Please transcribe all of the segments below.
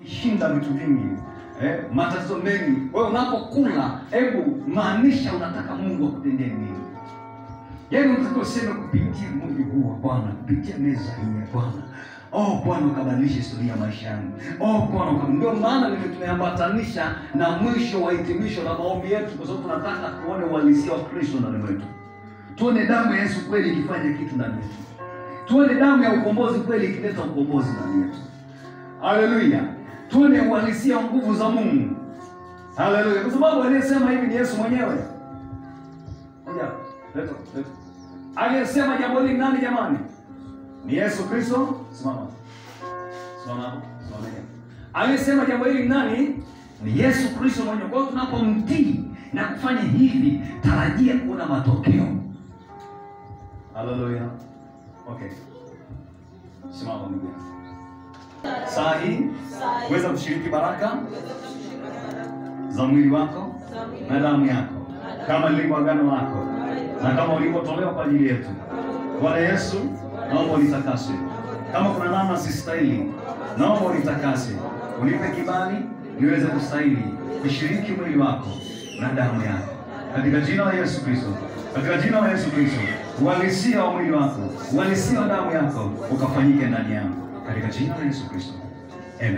shinda vitu vingi eh, matatizo mengi. Wewe unapokula, hebu maanisha unataka Mungu akutendee nini? Yaani unataka useme kupitia mwili huu wa Bwana, kupitia meza hii ya Bwana, oh Bwana ukabadilisha historia ya maisha yangu. Oh Bwana uka... ndio maana vile tumeambatanisha na mwisho wa hitimisho la maombi yetu, kwa sababu tunataka tuone uhalisia wa Kristo ndani mwetu, tuone damu ya Yesu kweli ikifanya kitu ndani yetu, tuone damu ya ukombozi kweli ikileta ukombozi ndani yetu. Haleluya, tuone uhalisia wa nguvu za Mungu. Haleluya, kwa sababu aliyesema hivi ni Yesu mwenyewe. Ngoja, leta, leta. Aliyesema jambo hili nani jamani? Ni Yesu Kristo. Simama. Simama hapo. Simama hapo. Aliyesema jambo hili nani? Ni Yesu Kristo mwenyewe. Kwa hiyo tunapomtii na kufanya hivi, tarajia kuona matokeo. Haleluya. Okay. Simama ndugu. Saa hii weza kushiriki baraka za mwili wako na damu yako kama lilivyo agano lako na kama ulivyotolewa kwa ajili yetu. Bwana Yesu, naomba unitakase. Kama kuna namna sistahili, naomba unitakase, unipe kibali niweze kustahili kushiriki mwili wako na damu yako, katika jina la Yesu Kristo, katika jina la Yesu Kristo. Uhalisia wa mwili wako, uhalisia wa damu yako ukafanyike ndani yangu, katika jina la Yesu Kristo, amen.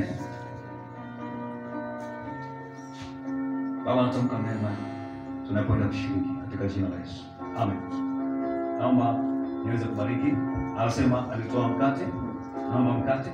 Baba, natamka mema tunakwenda kushiriki katika jina la Yesu. Amen. Naomba niweze kubariki. Anasema alitoa mkate, naomba mkate.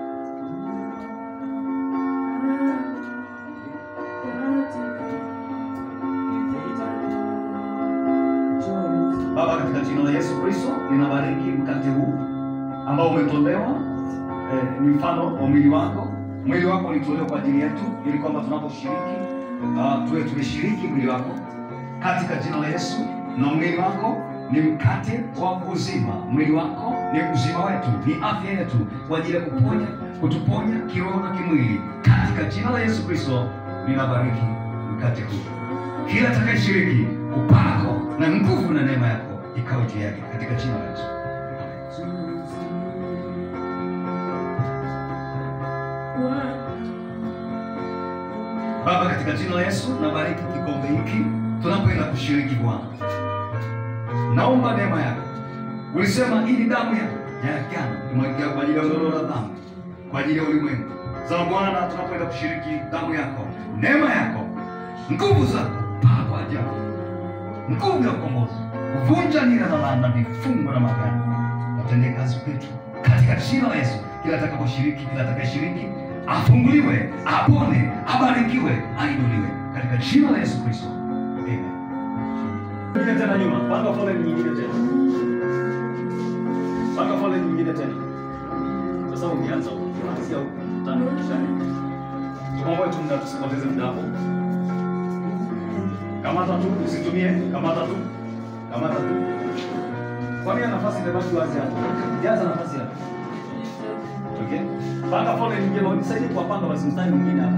Baba, katika jina la Yesu Kristo ninabariki mkate huu ambao umetolewa eh, ni mfano wa mwili wako. Mwili wako ulitolewa kwa ajili yetu, ili kwamba tunaposhiriki uh, tuwe tumeshiriki mwili wako katika jina la Yesu. Na mwili wako ni mkate wa uzima, mwili wako ni uzima wetu, ni afya yetu, kwa ajili ya kuponya, kutuponya kiroho na kimwili. Katika jina la Yesu Kristo ninabariki mkate huu, kila atakayeshiriki upako na nguvu na neema yako ikawe juu yake, katika jina la Yesu. Baba, katika jina la Yesu nabariki kikombe hiki tunapoenda kushiriki Bwana, naomba neema yako. Ulisema hii ni damu yako ya agano imwagika kwa ajili ya ondoleo la dhambi, kwa ajili ya ulimwengu. Sasa Bwana, tunapoenda kushiriki damu yako, neema yako, nguvu zako, paa kwa ajabu, nguvu ya ukombozi, kuvunja nira na laana, vifungo na magano, watendee kazi kwetu katika jina la Yesu. Kila atakaposhiriki, kila atakayeshiriki afunguliwe, apone, abarikiwe, ainuliwe katika jina la Yesu Kristo. Amen. Nyingine tena nyuma, panga foleni nyingine tena. Panga foleni nyingine tena. Sasa ukianza ukianzia tano kisha tukomboe tu muda tusipoteze muda hapo. Kamata tu, usitumie, kamata tu. Kamata tu. Kwani ya nafasi imebaki wazi hapo? Jaza nafasi hapo. Okay? Panga foleni nyingine, unisaidie kuwapanga basi mstari mwingine hapa.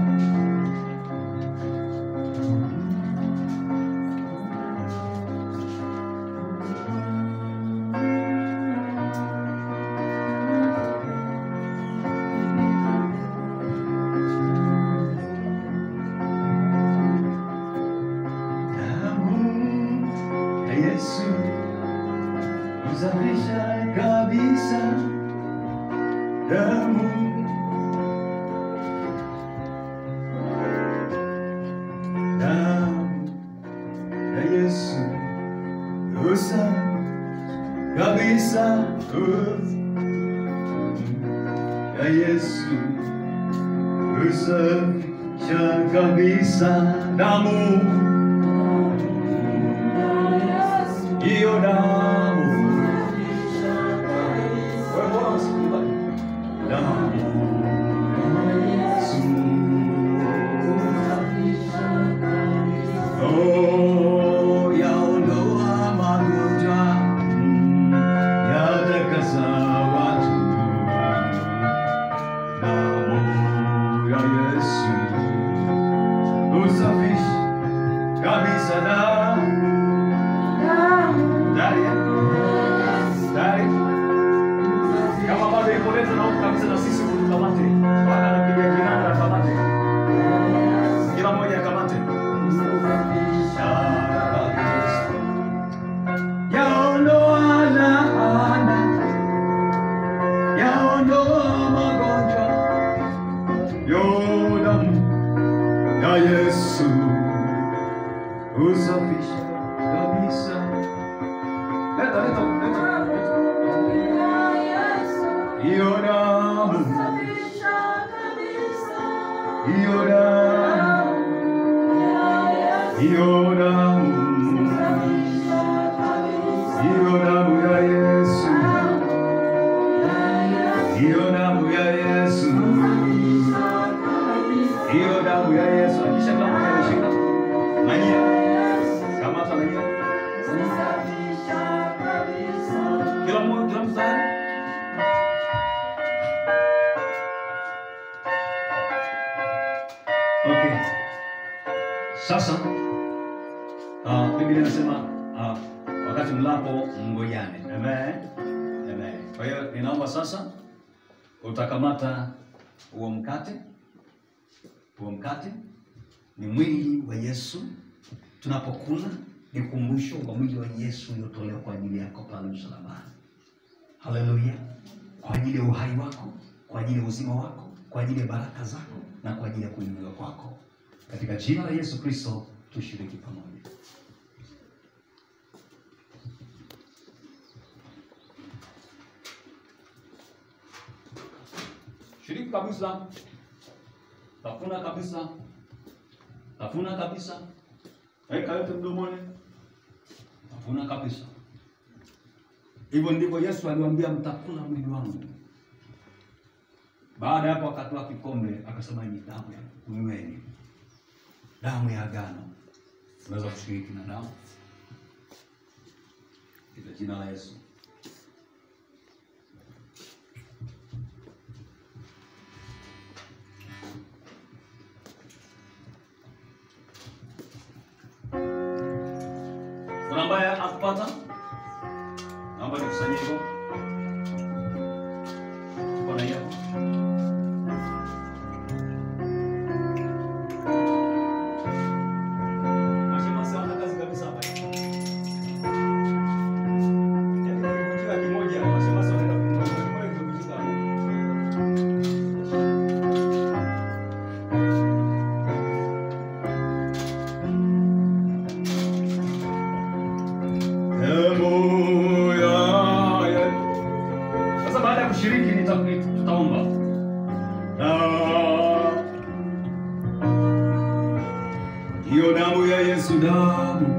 Damu ya Yesu husafisha kabisa. Damu damu ya Yesu husafisha kabisa. Ya Yesu husafisha kabisa. Damu hiyo damu Wewe mbona usikubali? Damu Yesu. Oh, yaondoa magonjwa, mm, yatakasa watu. Damu ya Yesu husafisha kabisa damu Dari ya? Dari. Kama bado iko leta na huko kabisa na sisi tukamate. Mpaka anapiga kinanda kamata yo damu ya Yesu usafisha kabisa. Leta, leta, leta, leta. Hiyo damu, hiyo damu, hiyo damu, hiyo damu ya Yesu, hiyo damu ya Yesu, hiyo damu ya Yesu. Akisha kama ameshika manyia, kama hata manyia, kila mmoja, kila mstari Okay. Sasa uh, Biblia inasema uh, wakati mlapo mngojane. Amen. Amen. Kwa hiyo ninaomba sasa utakamata huo mkate. Huo mkate ni mwili wa Yesu. Tunapokula ni kumbusho wa mwili wa Yesu uliotolewa kwa ajili yako pale msalabani. Haleluya. Kwa ajili ya uhai wako, kwa ajili ya uzima wako, kwa ajili ya baraka zako na kwa ajili ya kuinuliwa kwako. Katika jina la Yesu Kristo tushiriki pamoja. Shiriki kabisa. Tafuna kabisa. Tafuna kabisa. Weka yote mdomoni. Tafuna kabisa. Hivyo ndivyo Yesu aliwaambia, mtakula mwili wangu. Baada ya hapo akatoa kikombe akasema, ni damu ya kunyweni, damu ya agano. Tunaweza kushiriki na damu katika jina la Yesu. Kuna ambaye akupata, naomba nikusanyie hivyo. Tuko na hiyo Mashemasi hawana kazi kabisa hapa. Yaani kuvunjika kimoja, mashemasi wanaenda kuvunjika kimoja kivunjika. Damu ya Yesu. Sasa baada ya kushiriki nita- tutaomba. Na hiyo damu ya Yesu damu.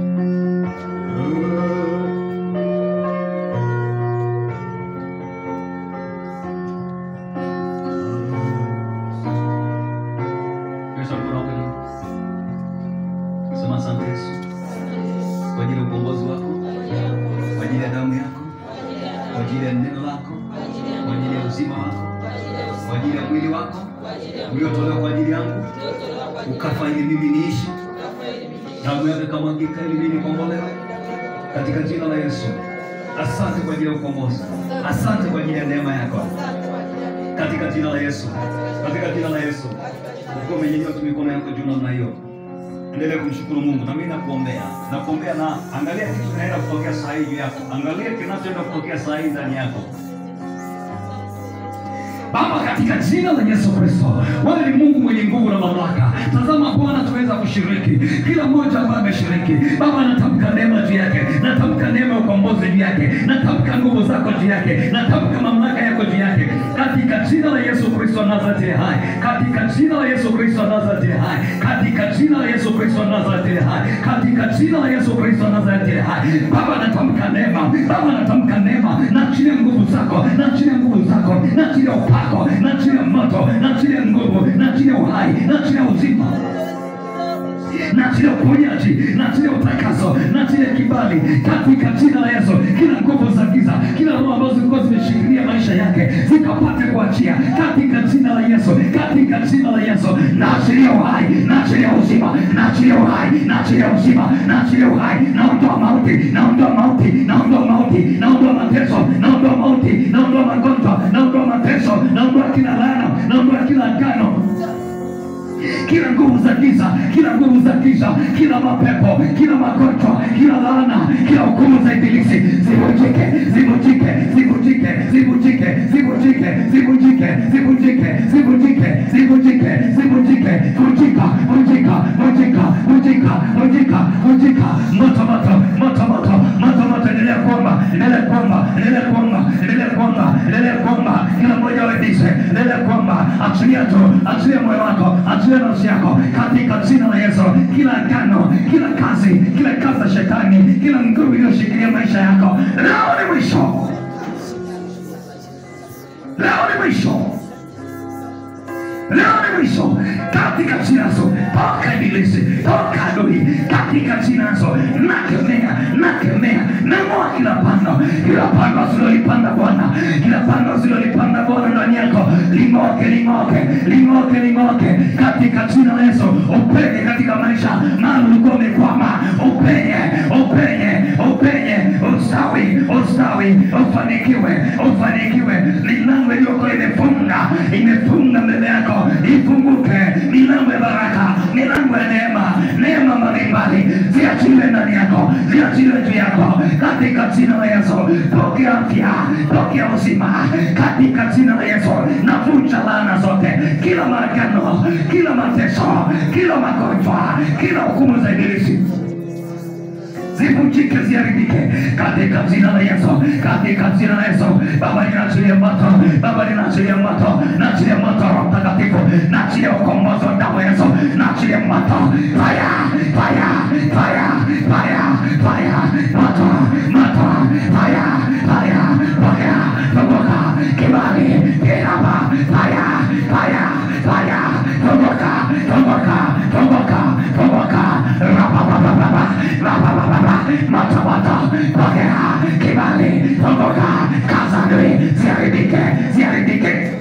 Yesu anakuona kweli. Sema asante Yesu kwa ajili ya ukombozi wako, kwa ajili ya damu yako, kwa ajili ya neno lako, kwa ajili ya uzima wako, kwa ajili ya mwili wako uliotolewa kwa ajili yangu, ukafa ili mimi niishi, damu yako ikamwagika ili mimi nikombolewe, katika jina la Yesu. Asante kwa ajili ya ukombozi, asante kwa ajili ya neema yako, katika jina la Yesu, katika jina la Yesu. Ukiwa umenyanyua tu mikono yako juu namna hiyo, endelea kumshukuru Mungu na mimi nakuombea, nakuombea na angalia kitu kinaenda kutokea saa hii juu yako, angalia kinachoenda kutokea saa hii ndani yako. Baba, katika jina la Yesu Kristo, wewe ni Mungu mwenye nguvu na mamlaka. Tazama Bwana, tuweza kushiriki, kila mmoja ambaye ameshiriki. Baba, natamka neema juu yake, natamka neema ya ukombozi juu yake, natamka nguvu zako juu yake, natamka mamlaka yako juu yake, katika jina la Yesu Kristo wa Nazareti hai, katika jina la Yesu Kristo wa Nazareti hai, katika jina la Yesu Kristo wa Nazareti hai, katika jina la Yesu Kristo wa Nazareti hai. Baba, natamka neema, Baba, natamka neema, naachilia nguvu zako, naachilia nguvu zako, naachilia upako, naachilia moto, naachilia nguvu, naachilia uhai, naachilia uzima naachilia uponyaji, naachilia utakaso, naachilia kibali katika jina la Yesu. Kila nguvu za giza, kila roho ambazo zilikuwa zimeshikilia maisha yake zikapate kuachia katika jina la Yesu, katika jina la Yesu. Naachilia uhai, naachilia uzima, naachilia uhai, naachilia uzima, naachilia uhai, naondoa mauti, naondoa mauti, naondoa mauti, naondoa mateso, naondoa mauti, naondoa magonjwa, naondoa mateso, naondoa kila laana, naondoa kila agano kila nguvu za giza, kila nguvu za giza, kila mapepo, kila magonjwa, kila laana, kila hukumu za ibilisi zivunjike, zivunjike, zivunjike, zivunjike, zivunjike, zivunjike, zivunjike, zivunjike, zivunjike vunjika, vunjika, vunjika, vunjika, vunjika, vunjika, moto, moto, moto, moto, moto, moto, endelea kuomba, endelea kuomba, endelea kuomba, endelea kuomba, endelea kuomba, kila mmoja wedize, endelea kuomba, achilia tu, achilia moyo wako, achilia nafsi yako, katika jina la Yesu, kila agano, kila kazi, kila kazi ya shetani, kila nguvu iliyoshikilia maisha yako, leo ni mwisho, leo ni mwisho leo ni mwisho katika jina la Yesu. Toka ibilisi, toka adui katika jina la Yesu. Nakemea, nakemea, nang'oa kila pando, kila pando asilolipanda Bwana, kila pando asilolipanda Bwana ndani yako, ling'oke, ling'oke, ling'oke, ling'oke katika jina la Yesu. Upenye katika maisha mahali ulikuwa umekwama, upenye, upenye, upenye, ustawi, ustawi, ufanikiwe, ufanikiwe. Milango iliyokuwa imefunga, imefunga mbele yako ifunguke, milango ya baraka, milango ya neema, neema mbalimbali ziachiliwe ndani yako, ziachiliwe juu yako katika jina la Yesu. Pokea afya, pokea uzima katika jina la Yesu. Navunja laana zote, kila maagano, kila mateso, kila magonjwa, kila hukumu za ibilisi zivunjike ziharibike katika jina la Yesu, katika jina la Yesu. Baba, ninaachilia moto, Baba, ninaachilia moto, naachilia moto wa Roho Mtakatifu, naachilia ukombozi wa damu ya Yesu, naachilia moto, fire, fire, fire, fire, fire, moto, moto, fire, fire, pokea, funguka, kibali, kiraba, fire, fire, fire, funguka, funguka, funguka, funguka, rababababa, rababababa, moto, moto, pokea, kibali, funguka, kaza adui, ziharibike, ziharibike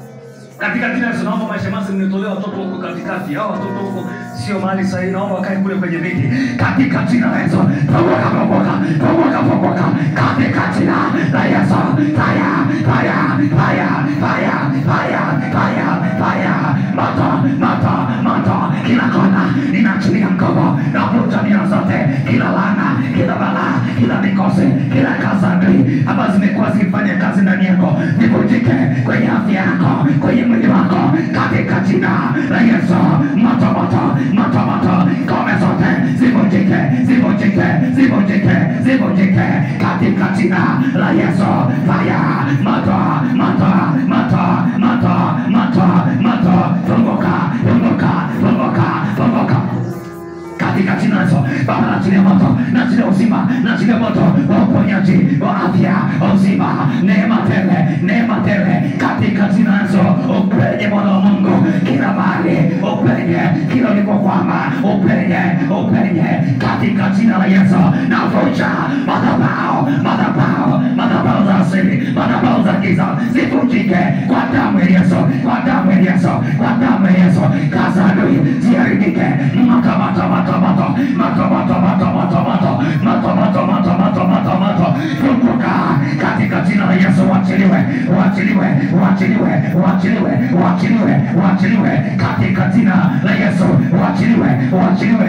katika jina la Yesu naomba maisha masi mnitolee watoto huko katikati. Hao watoto huko sio mahali sahihi, naomba wakae kule kwenye viti katika jina la Yesu. Funguka, funguka, funguka, funguka katika jina la Yesu. Fire, fire, fire, fire, fire, fire, fire, moto, moto, moto, kila kona ninaachilia nguvu, navuta nia zote, kila laana, kila balaa, kila mikosi, kila kazi adui ambazo zimekuwa zikifanya kazi ndani yako, zivunjike kwenye afya yako, kwenye mwili wako, katika jina la Yesu. Moto, moto, moto, moto, ngome zote zivunjike, zivunjike, zivunjike, zivunjike katika jina la Yesu. Fire, moto, moto, moto, moto, moto, moto, funguka, funguka, funguka, funguka katika jina la Yesu. Baba, naachilia moto, naachilia uzima, naachilia moto wa uponyaji wa afya, uzima, neema tele, neema tele katika jina la Yesu. Upenye mwana wa Mungu kila mahali, upenye kila ulipokwama, upenye, upenye katika jina la Yesu. Navunja madhabahu, madhabahu, madhabahu za asili, madhabahu za giza zivunjike kwa damu ya Yesu, kwa damu ya Yesu, kwa damu ya Yesu. Kaza adui ziharibike, moto, moto, moto, moto, moto, moto, moto, moto, moto, moto, moto, moto, moto, moto, moto, funguka katika jina la Yesu, uachiliwe, uachiliwe, uachiliwe, uachiliwe, uachiliwe, uachiliwe katika jina la Yesu, uachiliwe, uachiliwe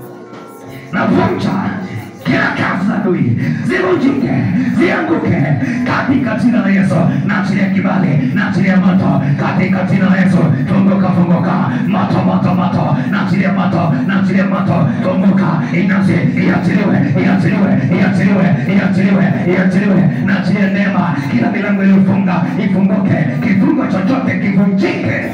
navunja kila kazi za adui zivunjike, zianguke katika jina la Yesu. Naachilia kibali, naachilia moto katika jina la Yesu. Funguka, funguka, moto, moto, moto, naachilia moto, naachilia moto, funguka, inasi, iachiliwe, iachiliwe, iachiliwe, iachiliwe, iachiliwe, naachilia neema, kila milango iliyofunga ifunguke, kifungo chochote kivunjike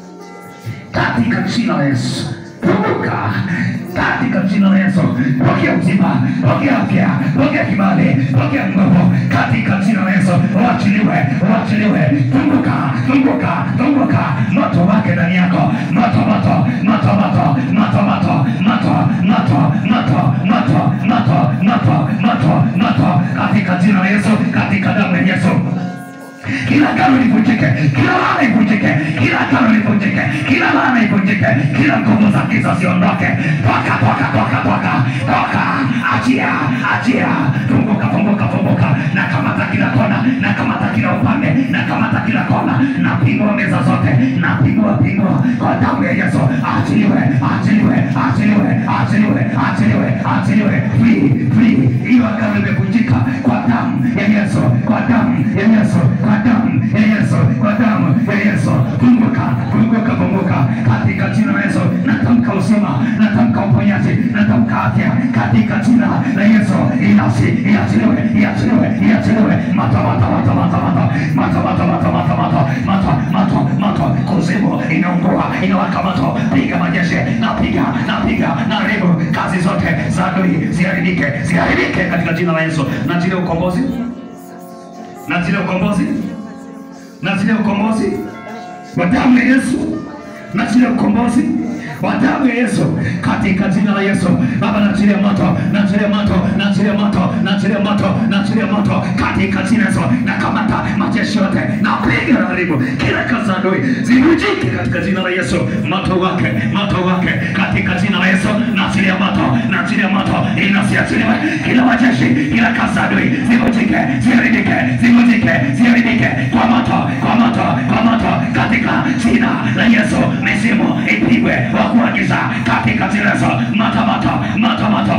katika jina la Yesu. Funguka katika jina la Yesu. Pokea uzima, pokea afya, pokea kibali, pokea nguvu katika jina la Yesu. Uachiliwe, uachiliwe. Funguka, funguka, funguka. Moto wake ndani yako, moto, moto, moto, moto, moto, moto, moto, moto, moto, moto, moto, moto, moto, moto, katika jina la Yesu, katika damu ya Yesu kila agano livunjike, kila laana ivunjike, kila agano livunjike, kila laana ivunjike, kila nguvu za giza ziondoke. Toka, toka, toka, toka, toka, achia, achia, funguka, funguka, funguka, na kamata kila kona, na kamata kila upande, na kamata kila kona, na pingua meza zote, na pingua, pingua kwa damu ya Yesu. Achiliwe, achiliwe, achiliwe, achiliwe, achiliwe, achiliwe, free, free. Hiyo agano imevunjika kwa damu ya Yesu, kwa damu ya Yesu, kwa damu ya Yesu, kwa damu ya Yesu. Funguka, funguka, funguka katika jina la Yesu. uponyaji, natamka afya katika jina la Yesu. Inasi iachiliwe, iachiliwe, iachiliwe. Moto, moto, moto, moto, moto, moto, moto, moto, moto, moto, moto, moto, moto, kuzimu inaungua, inawaka moto. Piga majeshi, napiga, napiga, naharibu kazi zote za adui, ziharibike, ziharibike katika jina la Yesu. Na zile ukombozi, na zile ukombozi, na zile ukombozi wa damu ya Yesu, na zile ukombozi wa damu ya Yesu katika jina la Yesu. Baba, naachilia moto, naachilia moto, naachilia moto, naachilia moto, naachilia moto katika jina la Yesu. Nakamata majeshi yote, napiga na haribu kila kazi za adui zivunjike katika jina la Yesu. Moto wake, moto wake katika jina la Yesu. Naachilia moto, naachilia moto, inasiachiliwe kila majeshi, kila kazi za adui zivunjike, ziharibike, zivunjike, ziharibike kwa moto, kwa moto, kwa moto katika jina la Yesu. Mizimu ipigwe wa kuagiza katika jina la Yesu. Moto, moto, moto, moto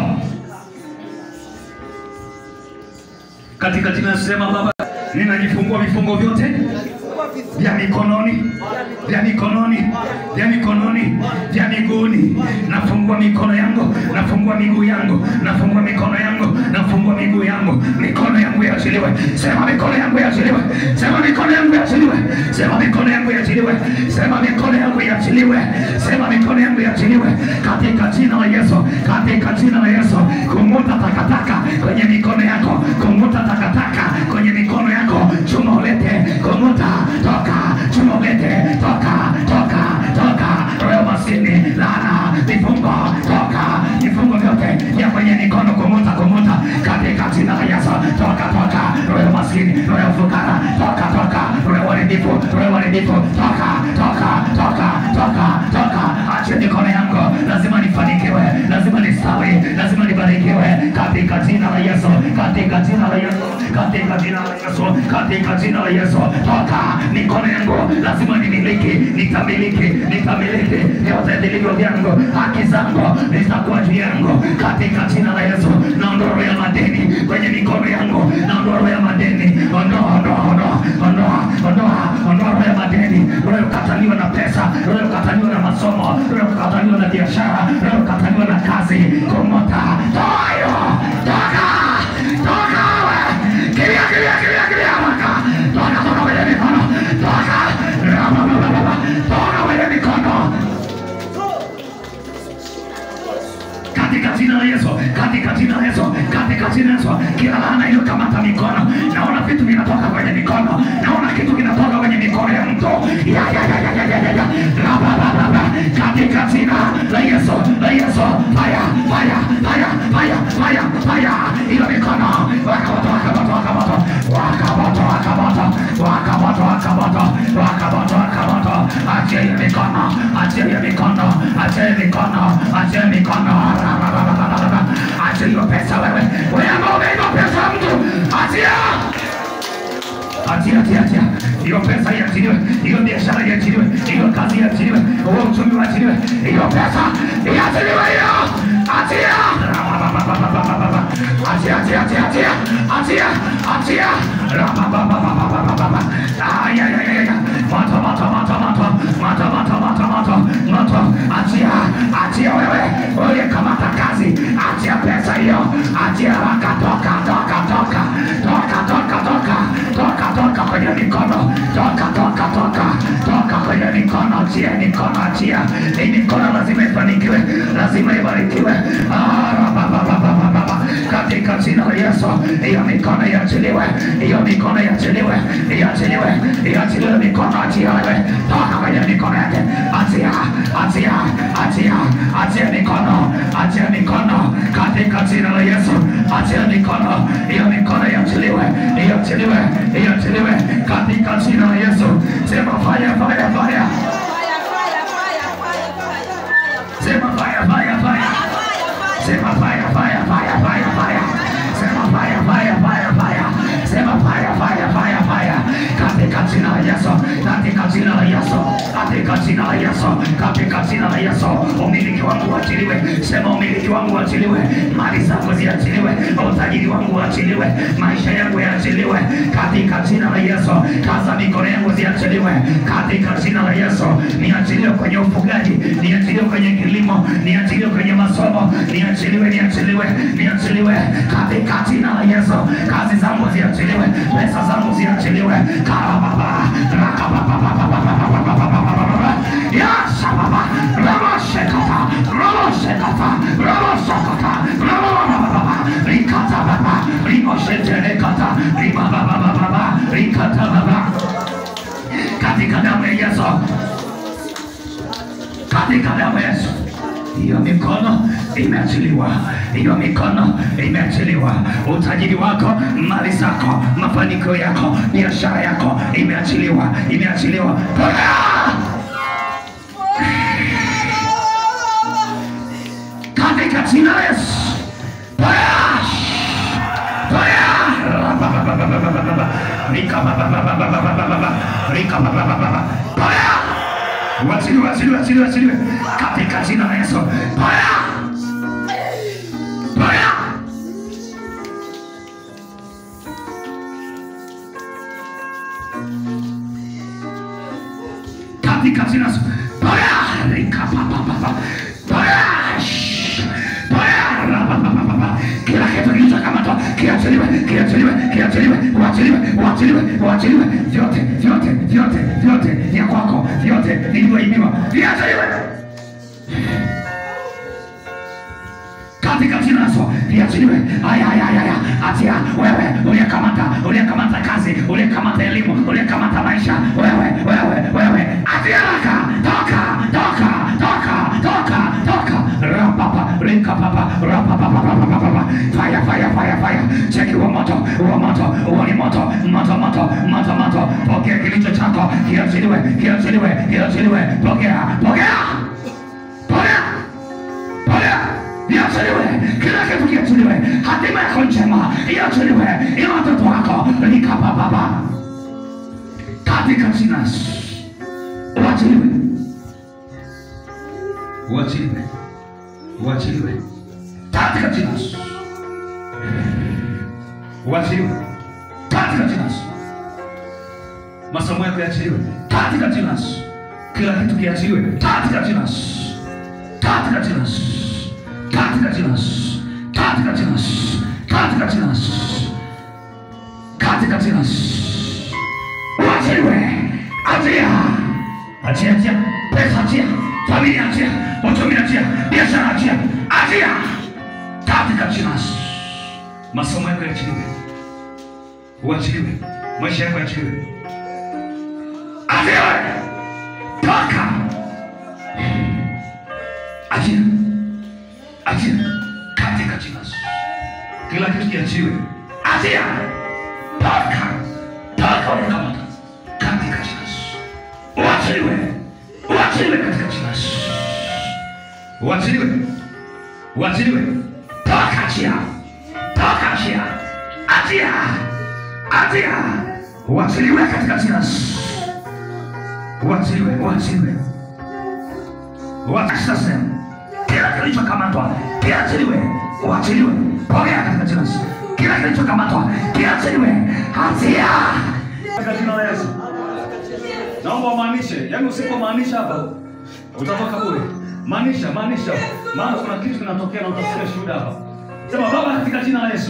katika jina la Yesu. Sema Baba, ninajifungua vifungo vyote vya mikononi vya mikononi vya mikononi vya miguuni. Nafungua mikono yangu, nafungua miguu yangu, nafungua mikono yangu, nafungua miguu yangu, mikono yangu iachiliwe. Sema mikono yangu iachiliwe, sema mikono yangu iachiliwe, sema mikono yangu iachiliwe, sema mikono yangu iachiliwe, sema mikono yangu iachiliwe katika jina la Yesu, katika jina la Yesu. Kumuta takataka kwenye mikono yako, kumuta takataka kwenye mikono yako, chuma ulete, kumuta toka, chuma ulete, toka, toka, toka, roho maskini, laana, vifungo, toka, vifungo vyote vya kwenye mikono, kumuta, kumuta, katika jina la Yesu, toka, toka, roho maskini, roho fukara, toka, toka, roho uharibifu, roho uharibifu, toka, toka, toka, toka, toka, achia mikono yangu, lazima nifanikiwe, lazima nistawi, lazima nibarikiwe, katika jina la Yesu, katika jina la Yesu, katika jina la Yesu, katika jina la Yesu, toka mikono yangu, lazima nimiliki, nitamiliki, nitamiliki vyote vilivyo vyangu, haki zangu zitakuwa juu yangu, katika jina la Yesu. Naondoa roho ya madeni kwenye mikono yangu, naondoa roho ya madeni, ondoa, ondoa, ondoa, ondoa, ondoa, ondoa roho ya madeni, roho ya kukataliwa na pesa, roho ya kukataliwa na masomo, roho ya kukataliwa na biashara, roho ya kukataliwa na kazi, komota, toa hiyo, toka, toka we, kimbia, kimbia, kimbia, kimbia, haraka, toka, toka kwenye mikono, toka, rama, rama, rama, toka kwenye mikono, katika jina la Yesu, katika jina la Yesu, katika jina la Yesu, kila laana iliyokamata mikono, naona vitu vinatoka kwenye mikono, naona kitu kinatoka kwenye mikono ya mtu, ya ya ya ya ya ya ya ya, raba raba raba, katika jina la Yesu, la Yesu, fire fire fire fire fire fire, hiyo mikono wakamoto wakamoto wakamoto wakamoto wakamoto wakamoto wakamoto wakamoto wakamoto, achia hiyo mikono, achia hiyo mikono, achia hiyo mikono, achia hiyo mikono Achia hiyo pesa wewe, wewe ambao umeiba pesa ya mtu, achia, achia, achia, achia hiyo pesa iachiliwe, hiyo biashara iachiliwe, hiyo kazi iachiliwe, huo uchumi uachiliwe, hiyo pesa iachiliwe, hiyo achia, achia, achia, achia, achia, achia, achia, Rabababababababa. Ay, ay, ay, ay, ay. moto, moto, moto, moto, moto, moto, moto, moto, moto, achia, achia wewe uliyekamata kazi, achia pesa hiyo, achia haraka, toka, toka, toka, toka, toka, toka, toka, toka kwenye mikono, toka, toka, toka, toka kwenye mikono, achia mikono, achia hii mikono, lazima ifanikiwe, lazima ibarikiwe. Ah, rababababababa. katika jina la Yesu, hiyo mikono iachiliwe, hiyo mikono iachiliwe, iachiliwe, iachiliwe mikono, achia wewe, toka kwenye mikono yake, achia, achia, achia, achia mikono, achia mikono katika jina la Yesu, achia mikono, hiyo mikono iachiliwe, iachiliwe, iachiliwe katika jina la Yesu. Sema fire, fire, fire, sema fire, fire, fire. Sema fire, fire, fire, fire, fire. Sema fire, fire, fire, fire. Sema fire, fire, fire, fire. Katika jina la Yesu, katika jina la Yesu, katika jina la Yesu, katika jina la Yesu, umiliki wangu uachiliwe. Sema umiliki wangu uachiliwe, mali zangu ziachiliwe, utajiri wangu uachiliwe, maisha yangu yaachiliwe katika jina la Yesu. Kaza mikono yangu ziachiliwe katika jina la Yesu. Niachiliwe kwenye ufugaji, niachiliwe kwenye kilimo, niachiliwe kwenye masomo, niachiliwe, niachiliwe, niachiliwe katika jina la Yesu. Kazi zangu ziachiliwe, pesa zangu ziachiliwe. Karababa, rakababa, yasababa, ramoshekata, ramoshekata, ramoshekata, rabababa, rikatababa, rimosheterekata, ribababababa, rikatababa katika damu ya Yesu, katika damu ya Yesu. Hiyo mikono imeachiliwa, hiyo mikono imeachiliwa. Utajiri wako, mali zako, mafanikio yako, biashara yako imeachiliwa, imeachiliwa. Pokea! katika jina la Yesu. Pokea! Pokea! Rabababababababa. Rikabababababababa. Rikabababababa. Pokea! Wachiliwe, wachiliwe, wachiliwe, wachiliwe katika jina la Yesu. Pokea! Pokea! katika jina la Yesu. Pokea! Rikababababa. Pokea! Shh. Pokea! Rabababababa. Kila kitu kilichokamatwa kiachiliwe, kiachiliwe, kiachiliwe, uachiliwe, uachiliwe, uachiliwe, vyote, vyote, vyote, vyote vya kwako, vyote vilivyoibiwa viachiliwe katika jina la Yesu viachiliwe. Haya, haya, haya, haya, achia wewe uliyekamata, uliyekamata kazi, uliyekamata elimu, uliyekamata maisha, wewe, wewe, wewe, achia haraka, toka, toka, toka, toka, toka, rapapa, rikapapa, rapapa, rapapa, fire, fire, fire, fire, cheki huo moto, huo moto, huo ni moto, moto, moto, moto, moto, pokea kilicho chako, kiachiliwe, kiachiliwe, kiachiliwe, pokea, pokea, pokea pokea iachiliwe, kila kitu kiachiliwe, hatima yako njema iachiliwe, ila watoto wako likapapapa katika jina la Yesu. uachiliwe, uachiliwe, uachiliwe katika jina la Yesu. uachiliwe katika jina la Yesu. masomo yako yaachiliwe katika jina la Yesu. kila kitu kiachiliwe katika jina la Yesu katika jina la Yesu, katika jina la Yesu, katika jina la Yesu, katika jina la Yesu, katika jina la Yesu. Uachiliwe, achia, achia, achia, pesa achia, familia achia, uchumi achia, biashara achia, achia, katika jina la Yesu. Masomo yako yaachiliwe, uachiliwe, maisha yako yaachiliwe, achiliwe, toka Achia, achia katika jina la Yesu. Kila kitu kiachiwe, achia, toka, toka unakamata katika jina la Yesu. Uachiliwe, uachiliwe katika jina la Yesu. Uachiliwe, uachiliwe, toka, achia, toka, achia, achia, achia, uachiliwe katika jina la Yesu. Uachiliwe, uachiliwe sasa kila kilichokamatwa kiachiliwe, uachiliwe, pokea katika jina la Yesu. Kila kilichokamatwa kiachiliwe, achia katika jina la Yesu. Naomba umaanishe, yaani usipomaanisha hapa utatoka bure. Maanisha, maanisha, maana kuna kitu kinatokea na utasikia shuhuda hapa. Sema Baba, katika jina la Yesu,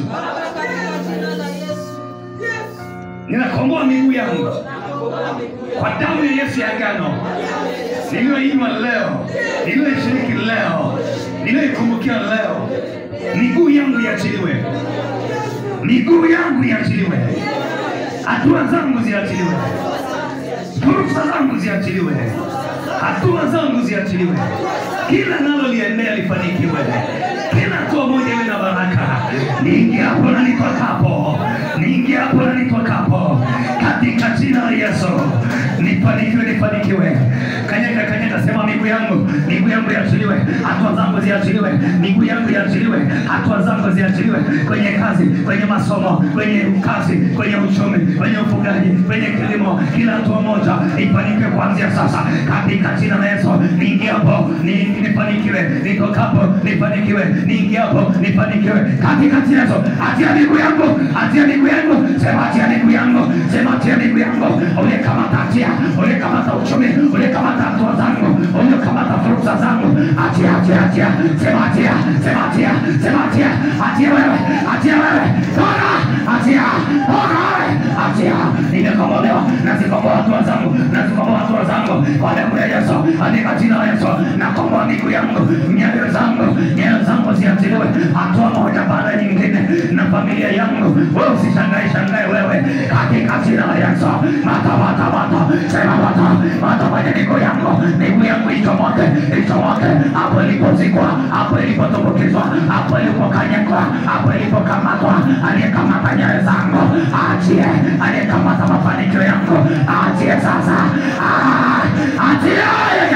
ninakomboa miguu yangu kwa damu ya Yesu ya agano niliyoinywa leo, niliyoishiriki leo, niliyoikumbukia leo, miguu yangu iachiliwe, miguu yangu iachiliwe, hatua zangu ziachiliwe, fursa zangu ziachiliwe, hatua zangu ziachiliwe, kila nalo liendea lifanikiwe, kila hatua moja iwe na baraka mamlaka. Niingiapo na nitokapo, niingiapo na nitokapo, katika jina la Yesu nifanikiwe, nifanikiwe. Kanyaga, kanyaga, sema miguu yangu, miguu yangu iachiliwe, hatua zangu ziachiliwe, miguu yangu iachiliwe, hatua zangu ziachiliwe, kwenye kazi, kwenye masomo, kwenye kazi, kwenye uchumi, kwenye ufugaji, kwenye kilimo, kila hatua moja ifanikiwe kuanzia sasa, katika jina la Yesu. Niingiapo ni- nifanikiwe, nitokapo nifanikiwe, niingiapo nifanikiwe, katika jina la Yesu. Achia miguu yangu, achia miguu yangu, sema achia miguu yangu, sema achia miguu yangu, uliyekamata achia, uliyekamata uchumi, uliyekamata hatua zangu, uliyekamata fursa zangu, achia, achia, achia, sema achia, sema achia, sema achia, achia wewe, achia wewe, toka, achia, toka wewe, achia, nimekombolewa, nazikomboa hatua zangu, nazikomboa hatua zangu kwa damu ya Yesu, katika jina la Yesu, nakomboa miguu yangu, nyayo zangu, nyayo zangu ziachiliwe, hatua moja baada ya nyingine, na familia yangu, wewe usishangae shangae wewe, katika jina la Yesu, mata mata mata, sema mata mata kwenye miguu yangu, miguu yangu ichomoke, ichomoke hapo ilipozikwa, hapo ilipotumbukizwa, hapo ilipokanyagwa, hapo ilipokamatwa, aliyekamata nyayo zangu achie, aliyekamata mafanikio yangu achie sasa, Ah, achie,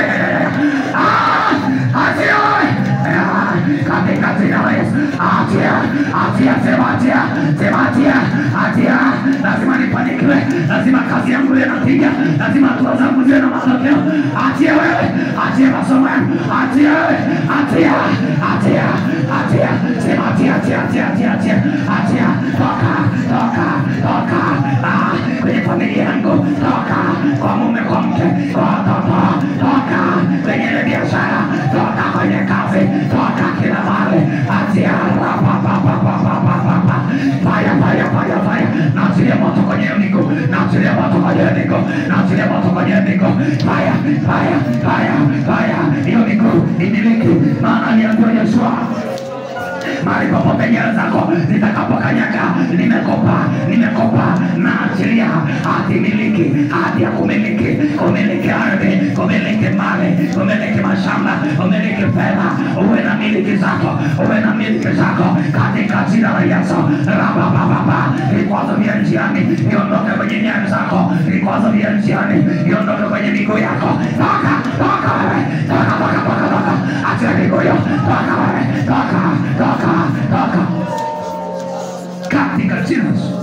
Ah, achie Ah, katika jina la Yesu, achia, achia, sema achia, sema achia, achia, lazima nifanikiwe, lazima kazi yangu iwe na tija, lazima hatua zangu ziwe na matokeo. Achia wewe, achia masomo yangu, achia wewe, achia, achia, achia, sema achia, achia, achia, achia, achia, achia, toka, toka, toka, ah, kwenye familia yangu, toka, kwa mume, kwa mke, kwa watoto, toka, kwenye ile biashara, toka kwenye kazi, toka kila mahali, achia, rapapapapapapapa, fire, fire, fire, fire, naachilia moto kwenye hiyo miguu, naachilia moto kwenye hiyo miguu, naachilia moto kwenye hiyo miguu, fire, fire, fire, fire, hiyo miguu imiliki, maana aliambiwa Yeshua mahali popote nyayo zako zitakapokanyaga, nimekopa, nimekopa na achilia hati miliki, hati ya kumiliki, kumiliki ardhi, kumiliki mali, kumiliki mashamba, kumiliki fedha, uwe na miliki zako, uwe na miliki zako katika jina la Yesu. Rabababa, vikwazo vya njiani viondoke kwenye nyayo zako, vikwazo vya njiani viondoke kwenye miguu yako, toka, toka wewe, toka, toka, toka, toka, achia miguu hiyo, toka wewe, toka, toka, toka, katika jina la Yesu,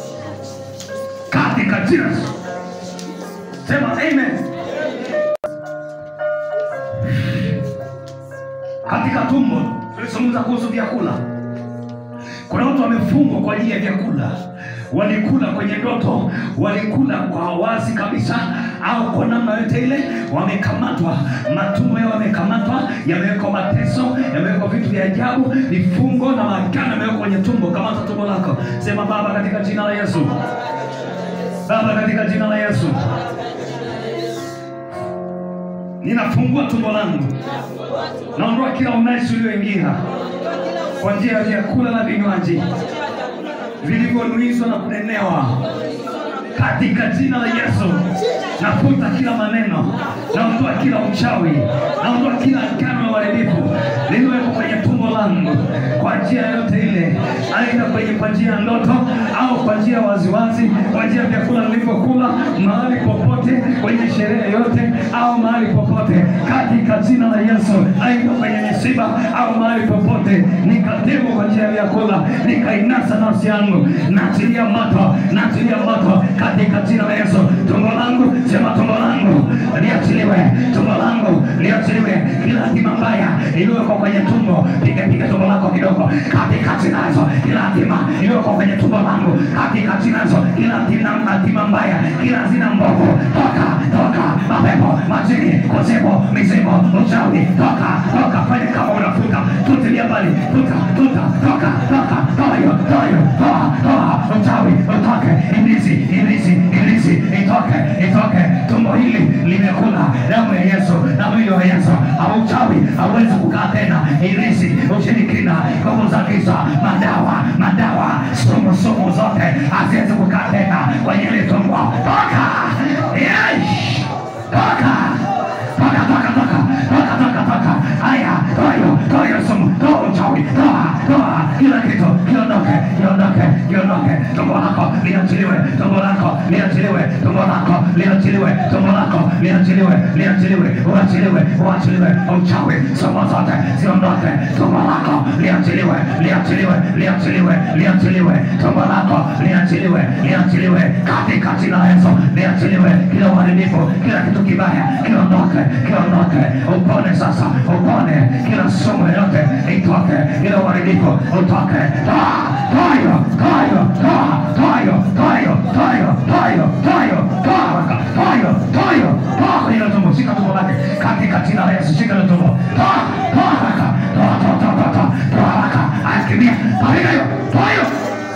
katika jina la Yesu. Sema amen. Katika tumbo tulizungumza kuhusu vyakula. Kuna watu wamefungwa kwa ajili ya vyakula, walikula kwenye ndoto, walikula kwa wazi kabisa, au kwa namna yote ile wamekamatwa, matumbo yao yamekamatwa, yamewekwa mateso, yamewekwa vitu vya ajabu, vifungo na magano yamewekwa kwenye tumbo. Kamata tumbo lako, sema Baba, katika jina la Yesu, Baba, katika jina la Yesu, ninafungua tumbo langu, naondoa kila unajisi ulioingia kwa njia ya vyakula na vinywaji vilivyonuizwa na kunenewa katika jina la Yesu. Nafuta kila maneno, naondoa kila uchawi, naondoa kila agano la uharibifu lililowekwa kwenye tumbo langu kwa njia yoyote ile, aidha kwenye kwa njia ya ndoto au kwa njia ya waziwazi, kwa njia ya vyakula nilivyokula, mahali popote, kwenye sherehe yote au mahali popote, katika jina la Yesu, aidha kwenye misiba au mahali popote, nikatengwa kwa njia ya vyakula, nikainasa nafsi yangu, naachilia moto, naachilia moto katika jina la Yesu. Tumbo langu, sema tumbo langu liachiliwe, tumbo langu liachiliwe, kila hatima mbaya iliyowekwa kwenye tumbo, piga piga tumbo lako kidogo, katika jina la Yesu. Kila hatima iliyowekwa kwenye tumbo langu, katika jina la Yesu. Kila hatima hatima mbaya, kila hazina mbovu, toka toka, mapepo, majini, kuzimu, mizimu, uchawi, toka toka, fanya kama unafuta, tutilia mbali, futa futa, toka toka, toa hiyo, toa hiyo, toa toa, uchawi utoke, ibilisi ibilisi ibilisi itoke itoke, tumbo hili limekula damu ya Yesu na mwili wa Yesu, au uchawi hauwezi kukaa tena, ibilisi, ushirikina, nguvu za giza, madawa madawa, sumu sumu zote haziwezi kukaa tena kwenye ile tumbo, toka Yesh! toka toka toka toka toka toka toka haya toa hiyo toa hiyo sumu toa uchawi toa toa kila liachiliwe tumbo lako liachiliwe tumbo lako liachiliwe tumbo lako liachiliwe liachiliwe uachiliwe uachiliwe uchawi somo zote ziondoke tumbo lako liachiliwe liachiliwe liachiliwe liachiliwe tumbo lako liachiliwe liachiliwe katika jina la Yesu liachiliwe kila uharibifu kila kitu kibaya kiondoke kiondoke upone sasa upone kila sumu yote itoke kila uharibifu utoke toa toa hiyo toa hiyo toa toa hiyo toa hiyo toa hiyo toa hiyo toa hiyo toa haraka toa hiyo toa hiyo toa kwenye hilo tumbo shika tumbo lake katika jina la Yesu shika hilo tumbo toa toa haraka toa toa toa toa toa toa haraka akimbia toa hiyo toa hiyo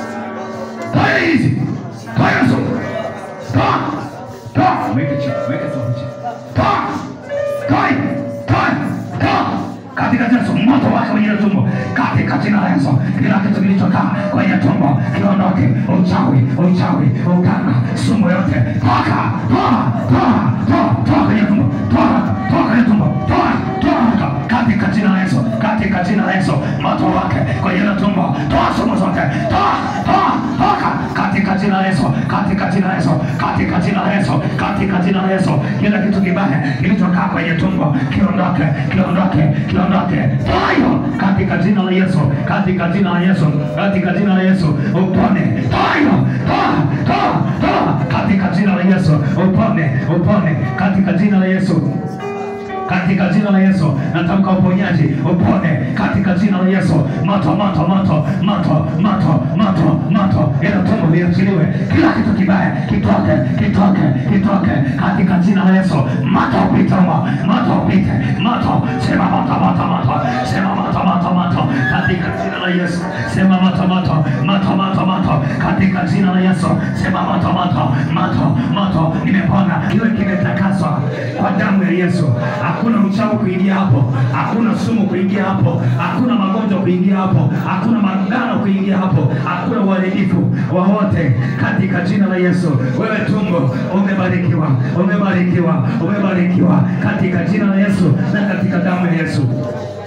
toa hiyo hizi toa hiyo sumu toa toa weke chini weke toa chini toa toa hiyo toa toa katika jina la Yesu moto wake kwenye hilo tumbo katika jina la Yesu kila kitu kilichokaa kwenye tumbo kiondoke uchawi uchawi uganga sumu yote toka toa toa toa toa kwenye tumbo toa toa kwenye tumbo toa toa katika jina la Yesu katika jina la Yesu moto wake kwenye hilo tumbo toa sumu zote toa toa toka katika jina la Yesu katika jina la Yesu katika jina la Yesu katika jina la Yesu kila kitu kibaya kilichokaa kwenye tumbo kiondoke kiondoke kiondoke toa hiyo katika jina la Yesu katika jina la Yesu katika jina la Yesu upone toa hiyo toa toa toa katika jina la Yesu upone upone katika jina la Yesu katika jina la Yesu natamka uponyaji upone katika jina la Yesu moto moto moto moto moto moto moto ila tumbo liachiliwe kila kitu kibaya kitoke kitoke kitoke katika jina la Yesu moto upite humo moto upite moto sema moto moto moto sema moto moto moto katika jina la Yesu sema moto moto moto moto moto katika jina la Yesu sema moto moto moto moto nimepona iwe kimetakaswa kwa damu ya Yesu hakuna uchawi kuingia hapo, hakuna sumu kuingia hapo, hakuna magonjwa kuingia hapo, hakuna magano kuingia hapo, hakuna uharibifu wowote katika jina la Yesu. Wewe tumbo umebarikiwa, umebarikiwa, umebarikiwa katika jina la Yesu na katika damu ya Yesu.